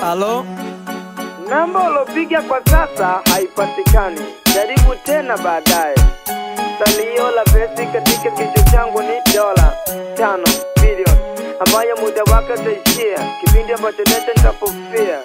Halo, Namba ulopiga kwa sasa haipatikani, jaribu tena baadaye. Salio la pesi katika kichwa changu ni dola tano bilioni ambayo muda wake utaishia kipindi ambacho nete nitapofia.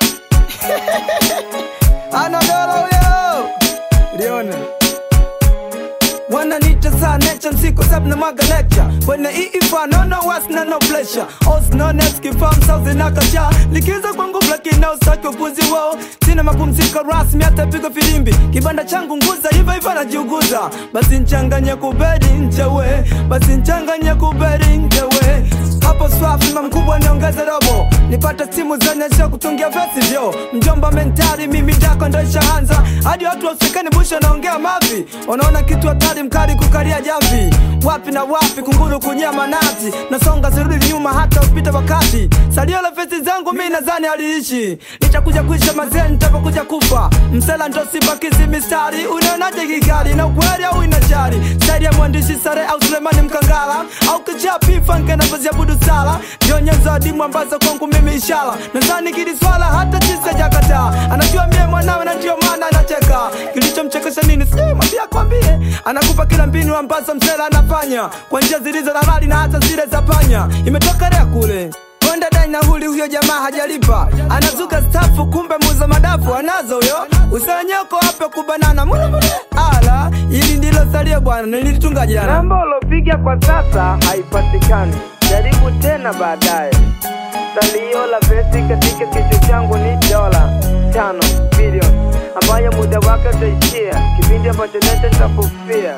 ana dola huyo lione wananiita saa nature nsiku sabu na mwaga lecture kwenye iifa no no was na no pressure os no nes kifam sauzi na kacha likiza kwa nguvu lakini na usaki upuzi wao sina mapumziko rasmi hata pigo filimbi kibanda changu nguza hivyo hivyo najiuguza basi nchanganye kuberi nchewe basi nchanganye kuberi nchewe hapo swafi mkubwa niongeze robo nipate simu zonyesha kutungia vesi vyo mjomba mentari mimi dako ndo ishaanza hadi watu wasikani busho naongea mavi wanaona kitu hatari mkali kukalia jamvi wapi na wapi kunguru kunyama nati nasonga sirudi nyuma hata upita wakati salio la vesi zangu mi nadhani aliishi nitakuja kuisha mazee nitapokuja kufa msela ndo sibakizi mistari unaonaje kikali na ukweli au inachari staili ya mwandishi sare au sulemani mkangala au kichaa pifanke napoziabudu sala ndio nyenzo adimu ambazo kwangu mimi ishara nadhani kili swala hata chisa jakataa anajua mie mwanawe na ndio maana anacheka kilichomchekesha nini sijui mwambia kwambie anakupa kila mbinu ambazo msela anafanya kwa njia zilizo halali na hata zile za panya imetokelea kule Konda dai na huli huyo jamaa hajalipa anazuka stafu kumbe muza madafu anazo huyo usanyoko hapo kubanana mule mule ala ili ndilo salio bwana nilitunga jana Namba ulopiga kwa sasa haipatikani, jaribu tena baadaye. Salio la pesi katika kichwa changu ni dola tano bilioni ambayo muda wake utaishia kipindi ambacho nete nitapofia.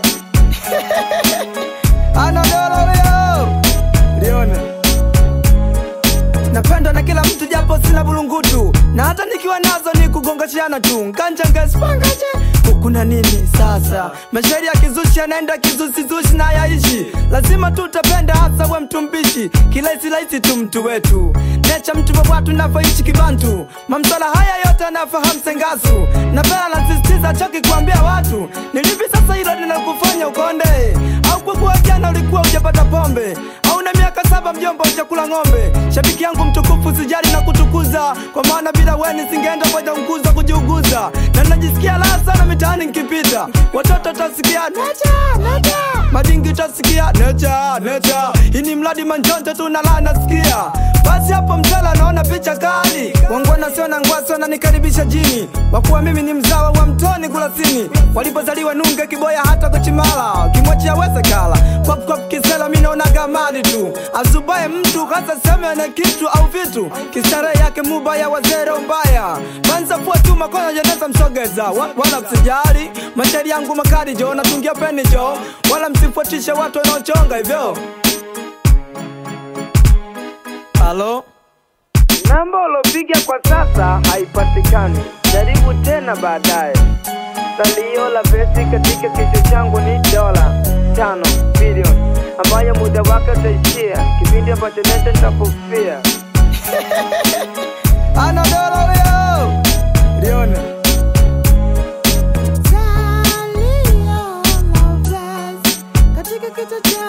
ana dola huyo lione napendwa na kila mtu japo sina bulungutu na hata nikiwa nazo ni kugongashiana tu nganjangaspangaje kuna nini sasa mashairi ya kizushi yanaenda kizusizushi na yaishi lazima tutapenda hasa we mtu mbishi kilaisirahisi tu mtu wetu necha mtu wa watu navyoishi kibantu mamsala haya yote anafahamu sengasu na pela nasisitiza choki kuambia watu nilipi sasa hilo linakufanya ukonde au kwa kuwa jana ulikuwa ujapata pombe au na miaka saba mjomba ujakula ng'ombe shabiki yangu mtukufu sijali na kutukuza kwa maana bila weni singeenda moja mkuza kujiuguza na najisikia raha sana mitaani nkipita watoto tasikia necha necha madingi tasikia necha necha hii ni mradi manjonjo tu na raha nasikia basi hapo mtala naona picha kali wangwana sio na ngwasi wananikaribisha jini wakuwa mimi ni mzawa wa mtoni kulasini walipozaliwa nunge kiboya hata kuchimala kimwachi aweze kala kwapkwap kisela mi naonaga mali tu azubaye mtu hasa seme na kitu au vitu kistarehe yake mubaya wazero mbaya manza fua tu makono jeneza msogeza wa, wala msijali mashairi yangu makali jo natungia peni jo wala msifuatishe watu wanaochonga hivyo halo Namba ulopiga kwa sasa haipatikani, jaribu tena baadaye. Salio la pesi katika kichwa changu ni dola tano bilioni ambayo muda wake utaishia kipindi ambacho nete nitapofia. ana dola huyo lione Salio la katika kichwa changu